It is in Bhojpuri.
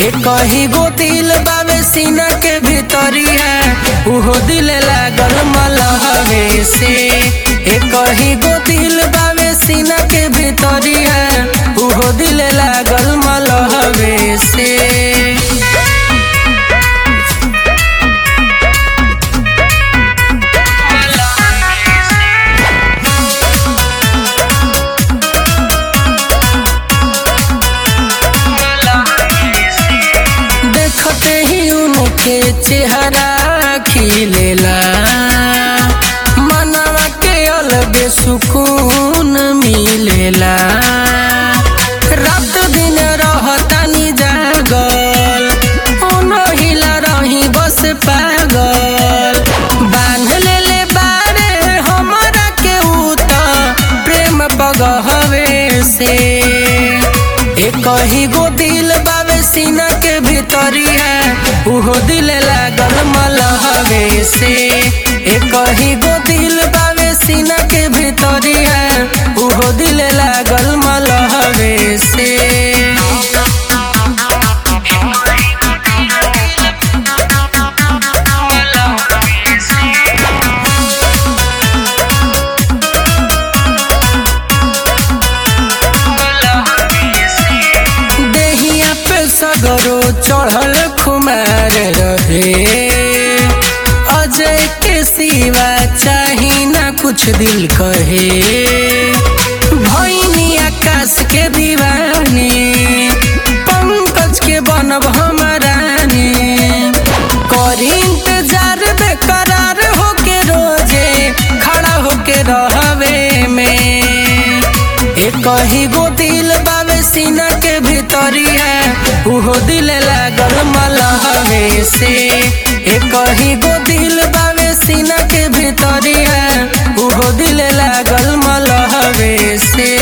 एक ही गो दिल बावे सीना के भीतरिया उहो दिल लागल मलहवे से एक ही गो दिल बावे सीना के भीतरिया उहो दिल लागल मलहवे से देखते ही उनके चेहरा खिलेला मनवा के अलग सुकून मिलेला रात दिन रहतानी जागल ओनहिला रही बस पागल बांध लेले बारे हमरा के उत प्रेम पगहवे से एक ही गो दिल बावे सीना के भीतरिया उहो दिल लागल मलहवे से एक ही गो दिल बावे सीना के भीतरिया उहो दिल लागल मलहवे से देहिया पे सगरो चढ़ल खुमार रहे अजय के सिवा चाही ना कुछ दिल कहे भैनी आकाश के दीवाने पंकज के बनब हमाराने करी इंतजार बेकरार होके रोजे खड़ा होके रहवे में एक ही गो दिल बावे सीना के भीतरिया उहो दिल लागल मलहवे से एक ही गो दिल बावे सीना के भीतरिया उहो दिल लागल मलहवे से